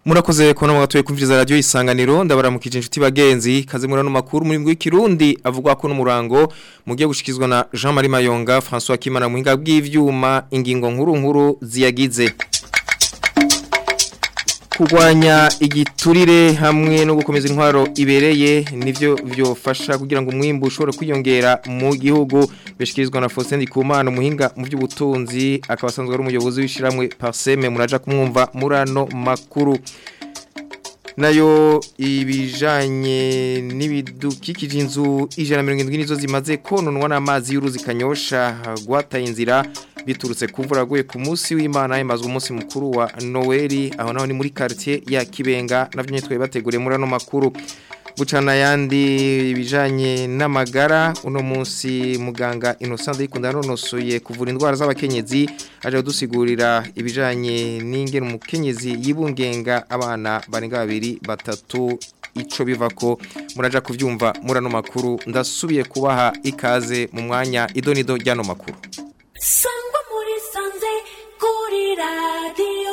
Murakoze kubona mwatuye kumviriza radio isanganiro ndabaramukije inshuti bagenzi kaze murano makuru muri mbwe kirundi avugwa ko n'umurango mugiye gushikizwa na Jean Marie Mayonga François Kimana muhinga bw'ivyuma ingingo nkuru nkuru ziyagize kurwanya igiturire hamwe no gukomeza intwaro ibereye nivyo vyofasha kugira ngo umwimbu ushobore kwiyongera mu gihugu bishikirizwa na Faustin Ndikumana umuhinga mu by'ubutunzi akaba asanzwe ari umuyobozi w'ishiramwe Parseme muraja kumwumva murano makuru nayo ibijanye n'ibidukikije inzu ijana mirongo indwi nizo zimaze kononwa n'amazi y'uruzi kanyosha gwataye inzira biturutse kuvura guye ku munsi w'Imana yemazwe umunsi mukuru wa Noeli aho naho ni muri quartier ya Kibenga navyo nyitwe bateguriye muri ano makuru bucana yandi ibijanye n'amagara uno munsi muganga Innocent Ikunda nonosoye kuvura indwara z'abakenyezi aje dusigurira ibijanye n'ingene umukenyezi yibungenga abana barenga babiri batatu ico bivako muraja kuvyumva murano makuru ndasubiye kubaha ikaze mu mwanya idonido ryano makuru sangwa muri sanze kuri radio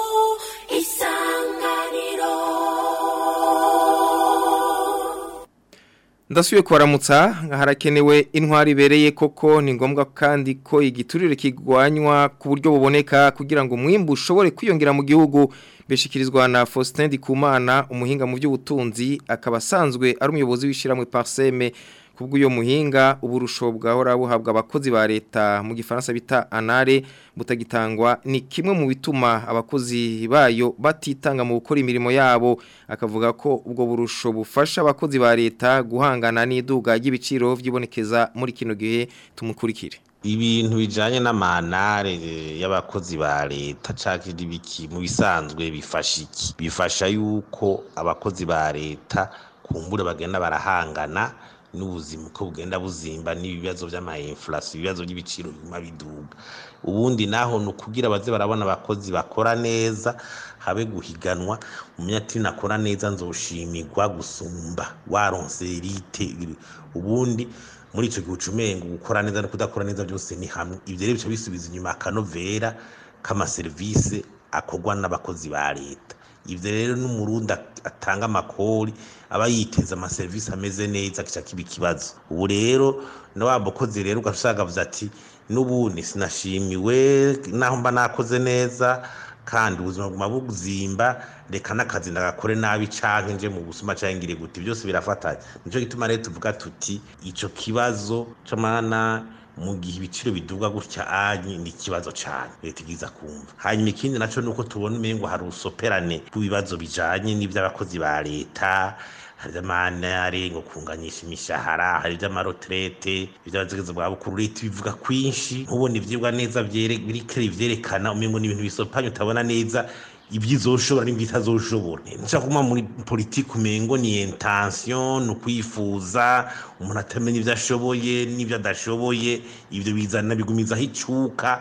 isanganiro Ndasubiye kubaramutsa harakenewe intwari ibereye koko ni ngombwa kandi ko igiturire kigwanywa ku buryo buboneka kugira ngo umwimbu ushobore kwiyongera mu gihugu bishikirizwa na Faustin Ndikumana umuhinga mu by'ubutunzi akaba asanzwe ari umuyobozi w'ishiramwe Parseme kubw'uyo muhinga uburusho bwahora buhabwa abakozi ba leta mu gifaransa bita anare butagitangwa ni kimwe mu bituma abakozi bayo batitanga mu gukora imirimo yabo akavuga ko ubwo burusho bufasha abakozi ba leta guhangana n'iduga ry'ibiciro vyibonekeza muri kino gihe tumukurikire ibintu bijanye n'amanare y'abakozi ba leta canke ibiki mu bisanzwe bifasha iki bifasha yuko abakozi ba leta kumbure bagenda barahangana n'ubuzima uko bugenda buzimba n'ibibazo by'amainflation ibibazo by'ibiciro biguma biduga ubundi naho ni ukugira baze barabona abakozi bakora neza habe guhiganwa umunyati nakora neza nzoshimirwa gusumba waronse elite ubundi muri ico gihe ucumengo gukora neza no kudakora neza byose ni hamwe ivyo rero bica bisubiza inyuma akanovera k'amaserivisi akorwa n'abakozi ba leta ivyo rero n'umurundi atanga amakori aba yiteza amaserivisi ameze neza kica kiba ikibazo ubu rero na wa mukozi rero ugasanga avuze ati n'ubundi sinashimiwe naho mba nakoze neza kandi ubuzima buguma buzimba reka n'akazi ndagakore nabi canke nje mu busuma canke ngire gute byose birafatanye nico gituma rero tuvuga tuti ico kibazo c'amana mu gihe ibiciro biduga gutya anyi ni ikibazo cyane leta igiza kumva hanyuma ikindi naco nuko tubona umengo hari usoperane rw'ibibazo bijanye n'ivy'abakozi ba leta hari ivy'amanare ngo kunganyisha imishahara hari ivy'amaroterete ivy'abazigeze bwa bukuru leta bivuga kwinshi ntubona ivyigwa neza biriko ivyerekana umengo ni ibintu bisopanye utabona neza ibyizoshobora n'ibyitazoshobora nshaka kuma muri politiki umengo ni intention ni ukwifuza umuntu atamenya ibyo ashoboye n'ibyo adashoboye ibyo bizana bigumizaho icuka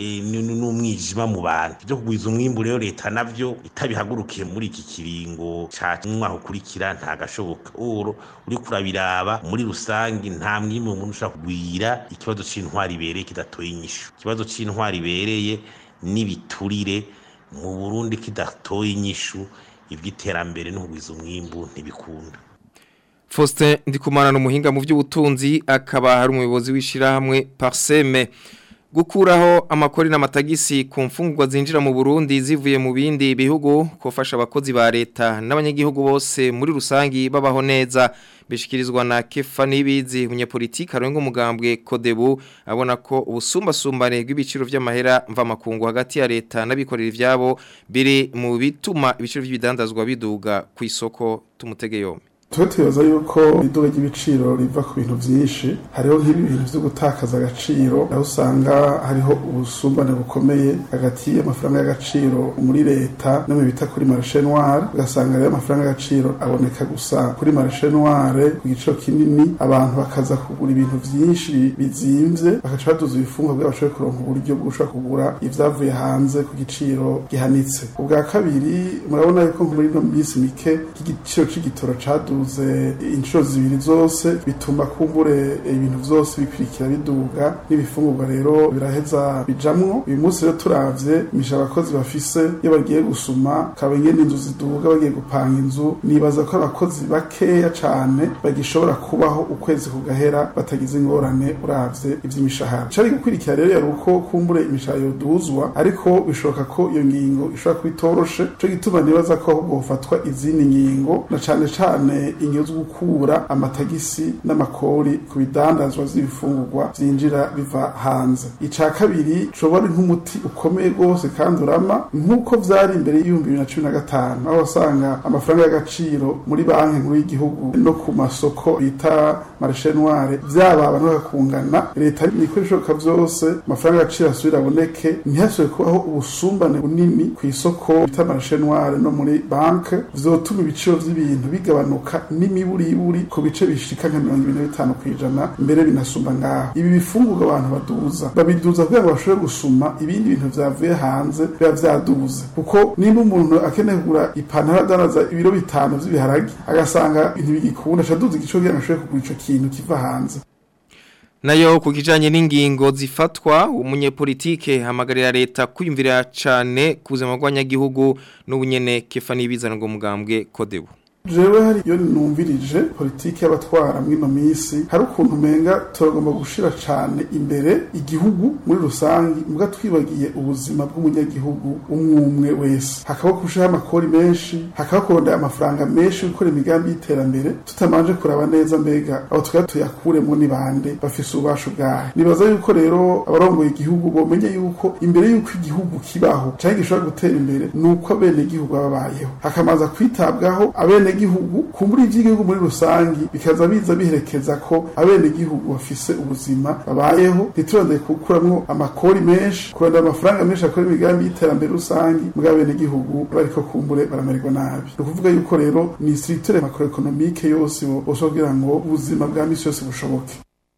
n'umwijima mu bantu ibyo kugwiza umwimbu rero leta navyo itabihagurukiye muri iki kiringo ca umwaka ukurikira ntagashoboka uro uri kurabiraba muri rusangi nta mwimbu umuntu ushaka kugwira ikibazo c'intwari ibereye kidatoye inyishu ikibazo c'intwari ibereye n'ibiturire mu Burundi kidatoye inyishu iby'iterambere n'ubwiza umwimbu ntibikunda Faustin Ndikumana n'umuhinga mu by'ubutunzi akaba hari umuyobozi w'ishirahamwe Parseme gukuraho amakori n'amatagisi ku mfungurwa zinjira mu Burundi zivuye mu bindi bihugu kofasha abakozi ba leta n'abanyagihugu bose muri rusangi babaho neza bishikirizwa na Kefa Nibizi umunyapolitiki arenga umugambwe Kodebu abona ko ubusumbasumbane bw'ibiciro vy'amahera mva makungu hagati ya leta n'abikorera ivyabo biri mu bituma ibiciro by'ibidandazwa biduga ku isoko tumutege yombi tuba yuko iduka ry'ibiciro riva ku bintu byinshi hariho nk'ibintu byo gutakaza agaciro aho usanga hariho ubusumbane bukomeye hagati y'amafaranga y'agaciro muri leta no mu bita kuri marishe noire ugasanga rero amafaranga y'agaciro aboneka gusa kuri marishe noire ku giciro kinini abantu bakaza kugura ibintu byinshi bizimvye bagaca baduza ibifungwa kugira bashobore kuronka uburyo bwo gushobora kugura ivyavuye hanze ku giciro gihanitse ubwa kabiri murabona yuko muri ino minsi mike igiciro c'igitoro cadu baduze inshuro zibiri zose bituma kumbure ibintu vyose bikurikira biduga n'ibifungurwa rero biraheza bijamwo uyu munsi rero turavye imisha abakozi bafise iyo bagiye gusuma kaba ingene inzu ziduga bagiye gupanga inzu nibaza ko abakozi bakeya cane bagishobora kubaho ukwezi kugahera batagize ingorane uravye ivy'imishahara cari gukurikira rero yari uko kumbure imishahara yoduzwa ariko bishoboka ko iyo ngingo ishobora kuba itoroshe co gituma nibaza ko ahubwo hofatwa izindi ngingo na cane cane ingingo zo gukura amatagisi n'amakori ku bidandazwa vy'ibifungurwa vyinjira biva hanze ica kabiri coba ari nk'umuti ukomeye rwose kandi urama nk'uko vyari imbere y'ibihumbi bibiri na cumi na gatanu aho wasanga amafaranga y'agaciro muri banki nkuru y'igihugu no ku masoko bita marishe noire vyaba abantu bakakungana leta niko ibishoboka vyose amafaranga y'agaciro asubira aboneke ntihasubire kubaho ubusumbane bunini ku isoko bita marishe noire no muri banke vyotuma ibiciro vy'ibintu bigabanuka n'imiburiburi ku bice bishika nka mirongo ibiri na bitanu kw'ijana mbere binasumba ngaho ibi bifungurwa abantu baduza babiduza kugira ngo bashobore gusuma ibindi bintu vyavuye hanze biba vyaduze kuko nimba umuntu akeneye kugura ipantaro adanaza ibiro bitanu vy'ibiharage agasanga ibintu bigikunda acaduza igico kugira ngo ashobore kugura ico kintu kiva hanze nayo ku kijanye n'ingingo zifatwa umunyepolitike hamagarira leta kwiyumvira cane ku buzima bw'abanyagihugu n'ubunyene kefa n'ibizana ngo mugambwe kodebu jewe hari iyo numvirije politiki y'abatwara mw'ino misi hari ukuntu umenga turagomba gushira cane imbere igihugu muri rusangi mbwa twibagiye ubuzima bw'umunyagihugu umwe wese hakaba kushiraho amakori menshi hakaba kurondera amafaranga menshi yo gukora imigambi y'iterambere tutamanje kuraba neza mbega abo twari tuyakuremo ni bande bafise ububasha bwahe nibaza yuko rero abarongoye igihugu bomenye yuko imbere yuko igihugu kibaho canke gishobora gutera imbere nuko abene igihugu babayeho hakamanza kwitabwaho abene gihugu kumbura ivy'igihugu muri rusangi bikaza biza biherekeza ko abene gihugu bafise ubuzima babayeho ntiturondeye kukuramwo amakori menshi kurondera amafaranga menshi akora imigambi y'iterambere rusangi mbwa abene gihugu bariko kumbure baramererwa nabi ni ukuvuga yuko rero ni structure macroeconomique yose bose kugira ngo ubuzima bwa misi yose bushoboke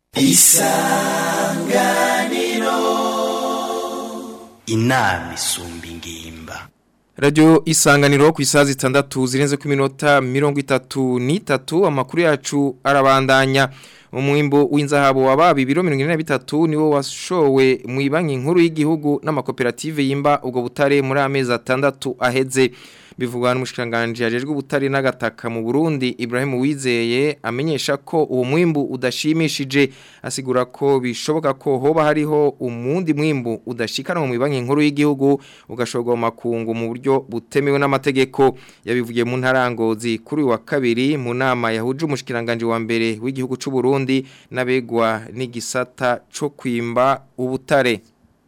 inama isumba ingimba Radio isanganiro ku isaha zitandatu zirenze ku minota mirongo itatu n'itatu amakuru yacu arabandanya umwimbo w'inzahabu wababi biro mirongo ine na bitatu niwo washowe mu banki nkuru y'igihugu n'amakoperative yimba ubwo butare muri amezi atandatu aheze bivugwa n'umushikanganje yajejwe ubutare n'agataka mu Burundi Ibrahim Wizeye amenyesha ko uwo mwimbu udashimishije asigura ko bishoboka ko hoba hariho umundi mwimbu udashikana mu banki nkuru y'igihugu ugashogwa mu makungu mu buryo butemewe n'amategeko yabivugiye mu ntarangozi kuri uyu wa kabiri mu nama yahuje umushikiranganje wa mbere w'igihugu c'u Burundi n'abegwa n'igisata co kwimba ubutare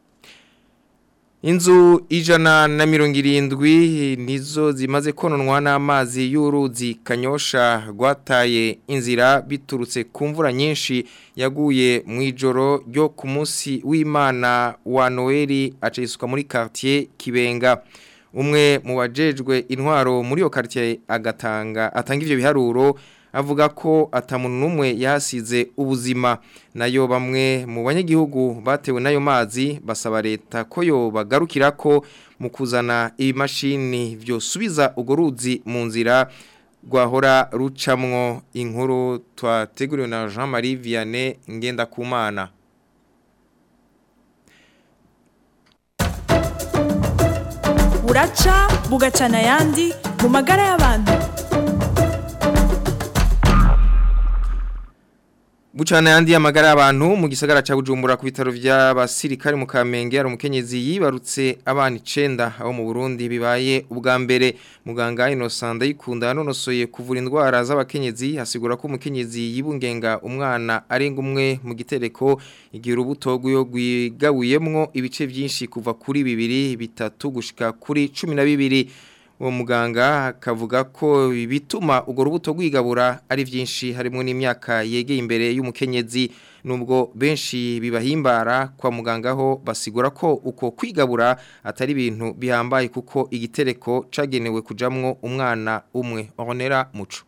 Inzu ijana na mirongo irindwi nizo zimaze kononwa n'amazi y'uruzi kanyosha rwataye inzira biturutse ku mvura nyinshi yaguye mu ijoro ryo ku munsi w'imana wa noheli acisuka muri quartier kibenga umwe mu bajejwe intwaro muri iyo quartier agatanga atanga ivyo biharuro avuga ko atamuntu n'umwe yahasize ubuzima nayo bamwe mu banyagihugu batewe n'ayo mazi basaba leta ko yo bagarukira ko mu kuzana ibimashini byosubiza urwo ruzi mu nzira rwahora rucamwo inkuru twateguriwe na Jean Marie Vianney Ngendakumana buraca bugacana ayandi mu magara y'abantu Bucana yandi amagara y'abantu mu gisagara ca Bujumbura ku bitaro vy'abasirikare mu Kamenge ari umukenyezi yibarutse abana 9 aho mu Burundi bibaye ubwa mbere muganga Innocent yikunda nonosoye kuvura indwara z'abakenyezi hasigura ko umukenyezi yibungenga umwana arenga umwe mu gitereko igihe urubuto rw'yo gwigabuyemwo ibice byinshi kuva kuri bibiri bitatu gushika kuri 12 uwo muganga akavuga ko bituma urwo rubuto rwigabura ari byinshi harimo n'imyaka yegeye imbere y'umukenyezi nubwo benshi bibahimbara kwa muganga ho basigura ko uko kwigabura atari ibintu bihambaye kuko igitereko cagenewe kujamwo umwana umwe onera muco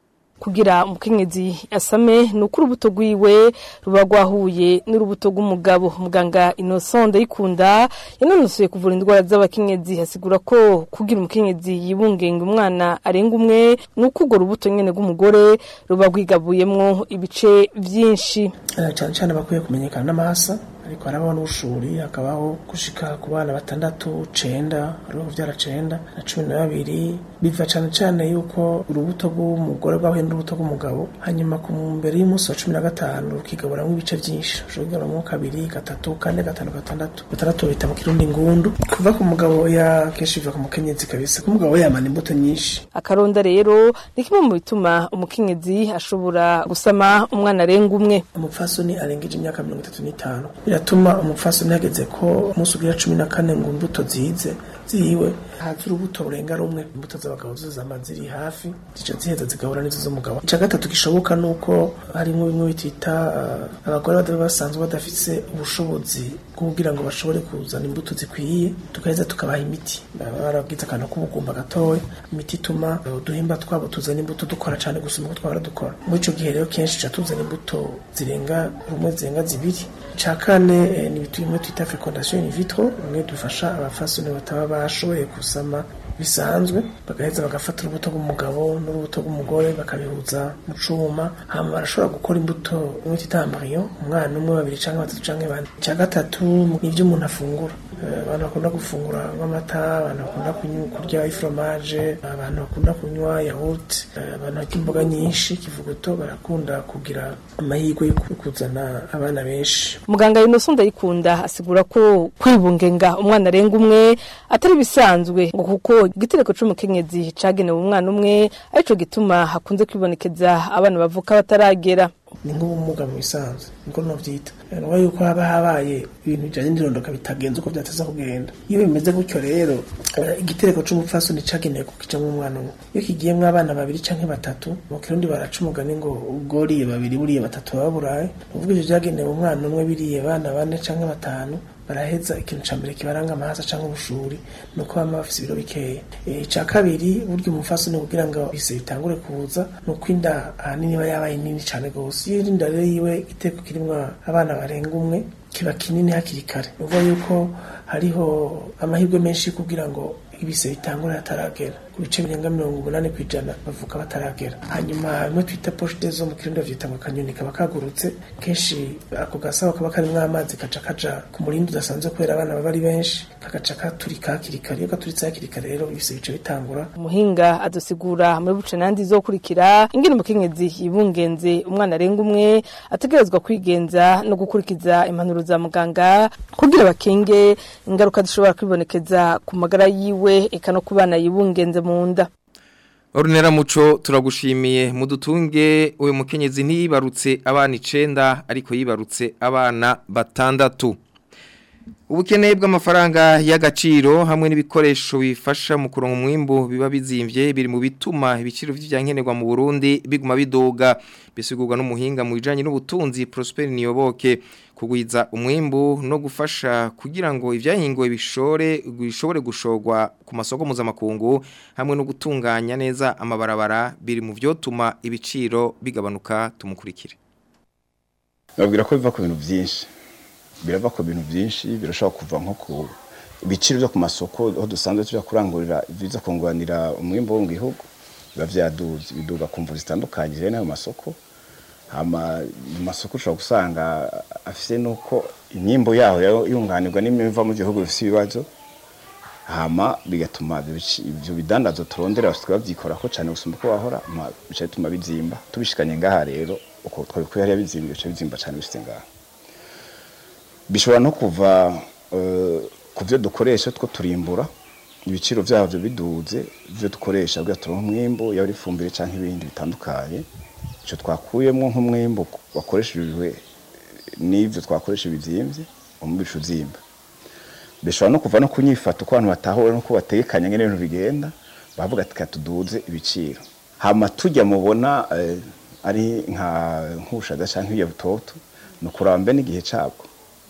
kugira umukenyezi asame ni uko urubuto rwiwe ruba rwahuye n'urubuto rw'umugabo muganga Innocent Ndayikunda yanonosoye kuvura indwara z'abakenyezi hasigura ko kugira umukenyezi yibungenga umwana arenga umwe ni uko urwo rubuto nyene rw'umugore ruba rwigabuyemwo ibice vyinshi Eh, cyane cyane bakwiye kumenyekana n'amahasa ariko harabaho n'ubushuri hakabaho gushika ku bana batandatu cenda hariho kuvyara cenda na cumi na babiri biva cane cane yuko urubuto rw'umugore rwahuye n'urubuto rw'umugabo hanyuma ku mbere y'umunsi wa cumi na gatanu rukigaburamwo ibice vyinshi ushobora kugaburamwo kabiri gatatu kane gatanu gatandatu gatandatu bita mu kirundi ngundu kuva ku mugabo ya kenshi biva ku mukenyezi kabisa ku mugabo yamana imbuto nyinshi akaronda rero ni kimwe mu bituma umukenyezi ashobora gusama umwana arenga umwe umupfasoni arengeje imyaka mirongo itatu n'itanu biratuma umupfasoni hageze ko umunsi ugira cumi na kane ngo imbuto zize ziwe haza urubuto rurenga rumwe imbuto z'abagabo zo zama ziri hafi zica ziheza zigahura n'izo z'umugabo icya gatatu gishoboka ni uko harimo bimwe bitita uh, abagore bada basanzwe badafise ubushobozi bwo kugira ngo bashobore kuzana imbuto zikwiye tugaheza tukabaha imiti baba barabwiza akantu k'ubugumba gatoya imiti ituma uh, uduhimba twabo tuzana imbuto dukora cyane gusumba uko twahora dukora muri icyo gihe rero kenshi tuca tuzana imbuto zirenga rumwe zirenga zibiri icya kane eh, ni ibintu twita fecondation in vitro bimwe dufasha abafasoni bataba bashoboye gusama bisanzwe bagaheza bagafata urubuto rw'umugabo n'urubuto rw'umugore bakabihuza mu cuma hama barashobora gukora imbuto imwe twita embryo umwana umwe babiri cyangwa batatu cyangwa bane icya gatatu ni ibyo umuntu afungura Eh, abantu bakunda gufungura nk'amata abantu bakunda kunywa- kurya ifromaje abantu bakunda kunywa yawuti abantu barya imboga nyinshi kivuguto barakunda kugira amahirwe yo kuzana abana benshi muganga Innocent Ndayikunda asigura ko kwibungenga umwana arenga umwe atari bisanzwe ngo kuko igitereko c'umukenyezi cagenewe umwana umwe arico gituma hakunze kwibonekeza abana bavuka bataragera ni nk'ubumuga mu bisanzwe niko novyita nuba yuko haba habaye ibintu bijanye n'irondoka bitagenze uko vyateza kugenda iyo bimeze gutyo rero eh, igitereko c'umupfasoni cagenewe kukijamwo umwana umwe iyo kigiyemwo abana babiri canke batatu mu kirundi baraca umugani ngo ubworiye babiri buriye batatu baba buraye uvuga ivyo vyagenewe umwana umwe biriye abana bane canke batanu baraheza ikintu ca mbere kibaranga amahasa canke ubushuri nuko bama bafise ibiro bikeya Eh, ica kabiri burya umufasoni kugira ngo bise bitangure kuza nuko inda ahanini iba yabaye nini cane gose iyo inda rero yiwe igiteko kirimwo abana barenga umwe kiba kinini hakiri kare uvuga yuko hariho amahirwe menshi kugira ngo ibise bitangure hataragera ku bice birenga mirongo umunani ku ijana bavuka bataragera hanyuma bimwe twita poshite zo mu kirundi bavyita ngo akanyoni kaba kagurutse kenshi ako gasabo kaba karimwo amazi kaca kaja ku murindi udasanzwe kubera abana baba ari benshi kagaca katurika hakiri kare iyo gaturitse hakiri kare rero ibise bice bitangura umuhinga adusigura muri buce nandi zokurikira ingene umukenyezi yibungenze umwana arenga umwe ategerezwa kwigenza no gukurikiza impanuro za muganga kugira bakenge ingaruka zishobora kwibonekeza ku magara yiwe eka no ku bana yibungenze mu nda Orunera muco turagushimiye mudutunge uyu mukenyezi ntiyibarutse abana icenda ariko yibarutse abana batandatu Ubukene bw'amafaranga y'agaciro hamwe n'ibikoresho bifasha mu kuronka umwimbo biba bizimvye biri mu bituma ibiciro vy'ivyankenerwa mu Burundi biguma bidoga bisigurwa n'umuhinga mu bijanye n'ubutunzi Prosper Niyoboke kugwiza umwimbu no gufasha kugira ngo ivyahingowe bishore bishobore gushorwa ku masoko mpuzamakungu hamwe no gutunganya neza amabarabara biri mu vyotuma ibiciro bigabanuka tumukurikire babwira ko biva ku bintu byinshi birava ku bintu byinshi birashobora kuva nko ku ibiciro byo ku masoko aho dusanzwe tujya kurangurira biza kunganira umwimbo wo mu gihugu biba byaduze biduga ku mvu zitandukanye rero n'ayo masoko hama mu masoko ushobora gusanga afite nuko imyimbo yaho yunganirwa n'imiva mu gihugu bifite ibibazo hama bigatuma ibyo bidandazo turondera basigaye babyikora ko cyane gusumba uko bahora bica bituma bizimba tubishikanye ngaha rero uko twabikuye hariya bizimba bica bizimba cyane bifite ngaha bishobora no kuva ku byo dukoresha two turimbura ibiciro byabyo biduze ibyo dukoresha kugira turonke umwimbo yaba ari ifumbire cyangwa ibindi bitandukanye icyo twakuyemo nk'umwimbo wakoreshejwe n'ibyo twakoresha bizimbye umubisha uzimba bishobora no kuva no kunyifata uko abantu batahura n'uko batekanye nk'ibintu bigenda bavuga ati katuduze ibiciro hama tujya mubona ari nk'ubushaza cyangwa nk'iyabutoto ni ukuraba mbe n'igihe cyabwo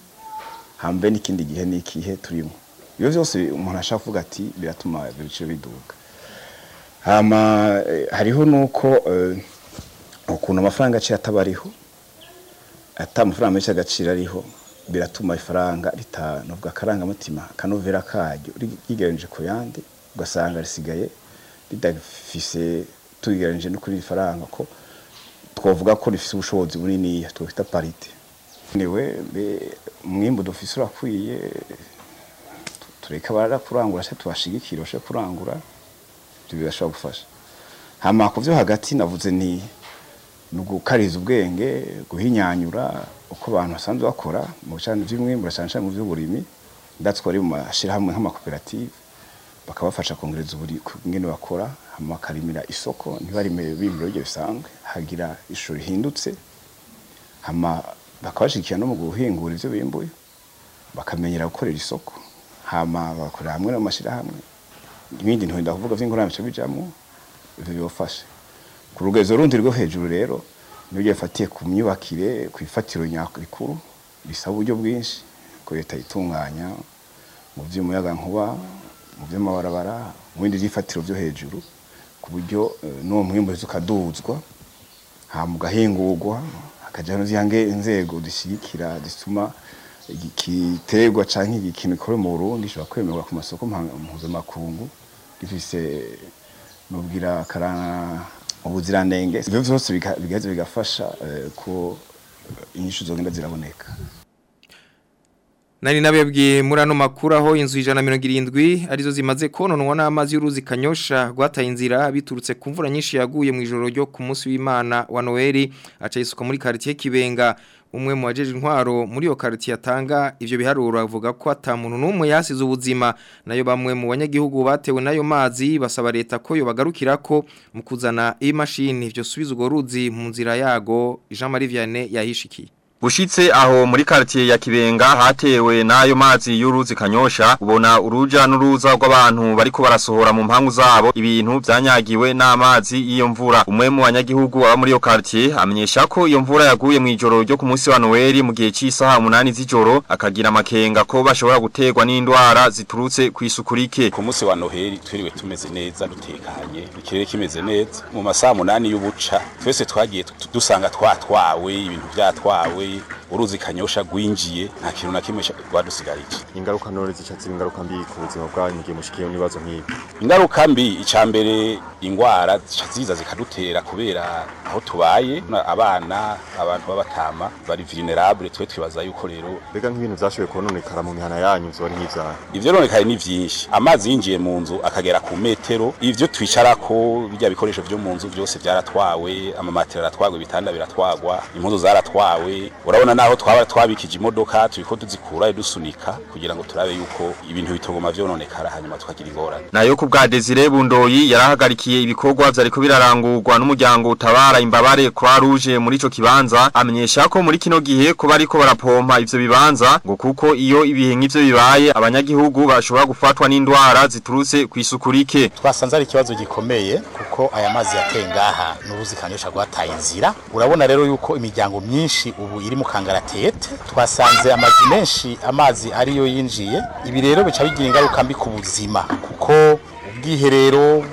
hambe n'ikindi gihe n'ikihe turimo ibyo byose umuntu ashaka kuvuga ati biratuma ibiciro biduga hama hariho nuko ukuntu amafaranga aciye atabariho ata amafaranga menshi agaciro ariho biratuma ifaranga ritanovuga akarangamutima akanovera karyo rigereranije ku yandi ugasanga risigaye ridafise tugereranije no kuri iri faranga ko twavuga ko rifise ubushobozi buniniya twita parite newe umwimbu dufise urakwiye tureka barara kurangura se tubashigikira bashe kurangura ibyo birashobora gufasha hama ku byo hagati navuze ni nugukariza ubwenge guhinyanyura uko abantu basanzwe bakora mu bicana by'umwimbu cyane cyane mu by'uburimi ndatwari mu mashyirahamwe nk'amakoperative bakabafasha kongereza uburi ingene bakora hama bakarimira isoko ntibarime bimbiro ibyo bisanzwe hagira ishusho rihindutse hama bakabashigikira no mu guhingura ibyo bimbuye bakamenyera gukorera isoko hama bagakorera hamwe n'amashyirahamwe ibindi nturinda kuvuga by'ingurane bijamwo ibyo bibafashe ku rugezo rundi rwo hejuru rero nibyo yafatiye ku myubakire ku ifatiro rikuru bisaba uburyo bwinshi ko leta itunganya mu by'umuyagankuba mu by'amabarabara mu bindi by'ifatiro byo hejuru ku buryo n'uwo mwimbo ukaduzwa hama ugahingurwa hakajyaho n'izihange inzego zishyigikira zituma igiterwa cyangwa ikintu gikora mu Burundi gishobora kwemerwa ku masoko mpuzamakungu gifise nubwira karana ubuziranenge ibyo byose bigaheza bigafasha ko inyishu zogenda ziraboneka Nari nabebwiye muri ano makuru aho inzu ijana mirongo irindwi arizo zimaze kononwa n'amazi y'uruzi kanyosha rwataye inzira biturutse ku mvura nyinshi yaguye mu ijoro ryo ku munsi w'Imana wa Noeli aca yisuka muri quartier Kibenga umwe mu bajeje intwaro muri yo quartier atanga ivyo biharuro avuga ko ata muntu numwe yasize ubuzima nayo bamwe mu banyagihugu batewe nayo mazi basaba leta ko yo bagarukirako mu kuzana imashini ivyo subiza ugo ruzi mu nzira yago Jean Marie Vianney yahishikiye Bushitse aho muri quartier ya Kibenga hatewe nayo mazi y'uruzi kanyosha ubona uruja n'uruza rw'abantu bariko barasohora mu mpangu zabo ibintu byanyagiwe n'amazi iyo mvura umwe mu banyagihugu aba muri yo quartier amenyesha ko iyo mvura yaguye mu ijoro ryo ku munsi wa Noel mu gihe cy'isaha 8 z'ijoro akagira amakenga ko bashobora gutegwa n'indwara ziturutse ku isukurike ku munsi wa Noel twiriwe tumeze neza dutekanye ikirere kimeze neza mu masaha 8 y'ubuca twese twagiye dusanga twatwawe ibintu byatwawe uruzi kanyosha gwinjiye nta kintu na kimwe rwadusigarije ingaruka none zicatsi ingaruka mbi ku buzima bwanyu ngiye mushikiye n'ibibazo nk'ibi ingaruka mbi icambere ingwara ziza zikadutera kubera aho tubaye abana abantu b'abatama bari vulnerable twe twibaza yuko rero bega nk'ibintu vyashoboye kononekara mu mihana yanyu vyo ari nk'ivyaha ivyo ronekaye ni vyinshi amazi yinjiye mu nzu akagera ku metero ivyo twicarako bijya bikoresho vyo mu nzu byose vyaratwawe amamatera aratwagwa ibitanda biratwagwa impuzu zaratwawe urabona naho twaba twabikije imodoka turiko tuzikura dusunika kugira ngo turabe yuko ibintu bitogoma vyononekara hanyuma tukagira ingorane nayo ku bwa Desire Bundoyi yarahagarikiye ibikorwa vyariko birarangurwa n'umuryango utabara imbabare Croix Rouge muri ico kibanza amenyesha ko muri kino gihe ko bariko barapompa ivyo bibanza ngo kuko iyo ibihe nk'ivyo bibaye abanyagihugu bashobora gufatwa n'indwara ziturutse ku isukurike twasanze ari ikibazo gikomeye kuko aya mazi yateye ngaha n'uruzi kanyosha rwataye inzira urabona rero yuko imiryango myinshi ubu iri mu kangaratete twasanze amazi menshi amazi ariyo yinjiye ibi rero bica bigira ingaruka mbi ku buzima kuko ubwiherero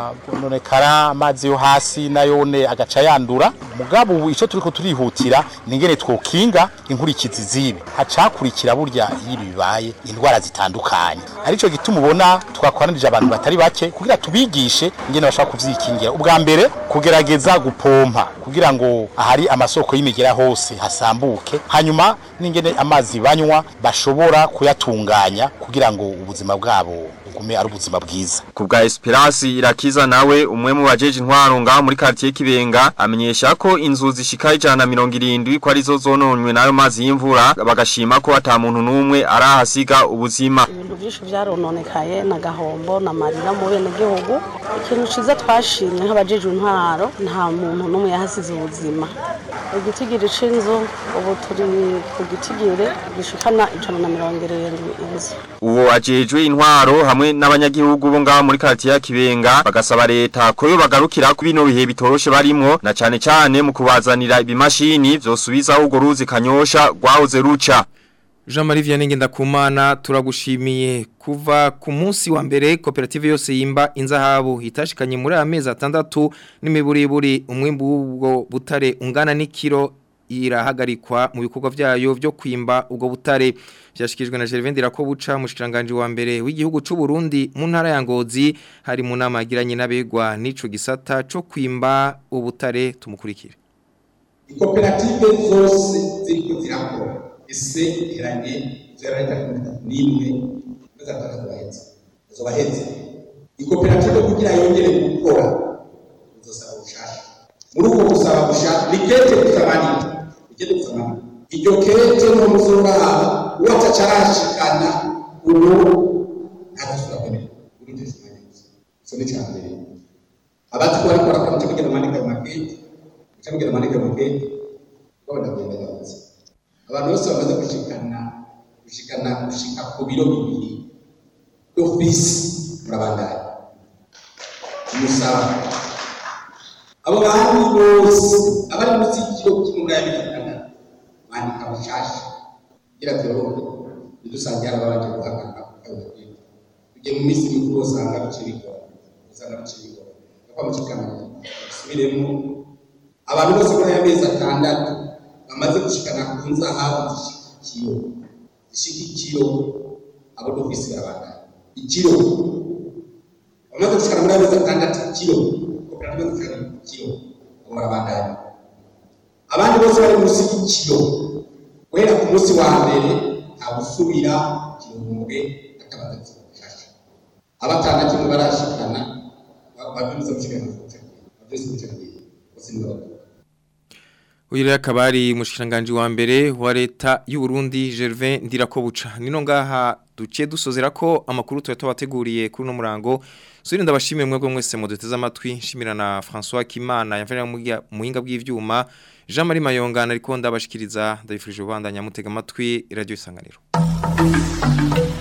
nonekara amazi yo hasi nayone agaca yandura mugabo ubu ico turiko turihutira ningene twokinga inkurikizi zibi hacakurikira burya iyo bibaye indwara zitandukanye arico gituma ubona twakwanirije abantu batari bake kugira tubigishe ingene bashaka kuvyikingira ubwa mbere kugerageza gupompa kugira ngo ahari amasoko y'imigera hose hasambuke hanyuma n'ingene amazi banywa bashobora kuyatunganya kugira ngo ubuzima bwabo bugume ari ubuzima bwiza ku bwa Esperance irakiza nawe umwe mu bajeje intwaro ngaho muri quartier Kibenga amenyesha ko inzu zishika ijana mirongo irindwi ko arizo zononywe nayo mazi y'imvura bagashima ko ata muntu numwe arahasiga ubuzima ibintu byinshi byarononekaye na gahombo na marira mu bene gihugu ikintu ciza twashimye nk'abajeje intwaro nta muntu numwe yahasize ubuzima igitigiri c'inzu ubu turi ku gitigiri gishikana ijana na mirongo irindwi inzu uwo ajejwe intwaro hamwe n'abanyagihugu bo ngaho muri quartier ya Kibenga bagasaba leta ko yo bagarukira ku bino bihe bitoroshe barimwo na cane cane mu kubazanira ibimashini vyosubiza ugo ruzi kanyosha rwahoze ruca Jean Marie Vianney Ngendakumana turagushimiye kuva ku munsi wa mbere koperative yose yimba inzahabu hitashikanye muri amezi atandatu n'imiburiburi umwimbu w'ubwo butare ungana n'ikiro irahagarikwa mu bikorwa byayo byo kwimba ubwo butare byashikijwe na Gervais Ndirakobuca mushikiranganje wa mbere w'igihugu c'u Burundi mu ntara ya Ngozi hari mu nama yagiranye n'abegwa n'ico gisata co kwimba ubutare tumukurikire koperative zose ziriko zirakora ese iranye zirareta n'imwe bazatanga bahetse zo bahetse ikoperative kugira yongere gukora uzosaba ubushasha muri uko gusaba gushasha ni kete kusamanira ikete kusamanira iryo kete no muzobaba watacarashikana ubu ntabasubira kwemera urinde simanyiza so ni cyambere abatwa bariko barakora cyo kugira amanika ayo makete cyo kugira amanika ayo makete babona kugenda gahuza abantu bose bamaze gushikana gushikana gushika ku biro bibiri ofisi murabandanya umusaba abo bantu bose abari munsi y'ikiro cy'umugaya bifitana bandika bushasha kugira byorohe ntidusange hari ababanje guhagarara tugiye mu minsi mikuru usanga bice bigora usanga bice bigora kuko amushikana dusubiremo abantu bose muri aya mezi atandatu bamaze gushikana ku nzahabu zishika ikiro zishika ikiro abo dufise barabandanya ikiro bamaze gushikana muri aya mezi atandatu ikiro koperative zishikana ikiro abo barabandanya abandi bose bari munsi y'ikiro guhera ku munsi wa mbere nta gusubira igihumbi atabatatu shasha abatandatu mu barashikana babyuze gushikana babyuze gushikana bose ni babiri Uyu rero akaba ari mushikiranganje wa mbere wa leta y'u Burundi Gervais Ndirakobuca nino ngaha duce dusozera ko amakuru tuba tubateguriye kuri no murango Suri ndabashimiye mwebwe mwese muduteze amatwi nshimira na François Kimana yafanya mu muhinga bw'ivyuma Jean Marie Mayonga ariko ndabashikiriza ndabifurije ubandanya mutega amatwi radio isanganiro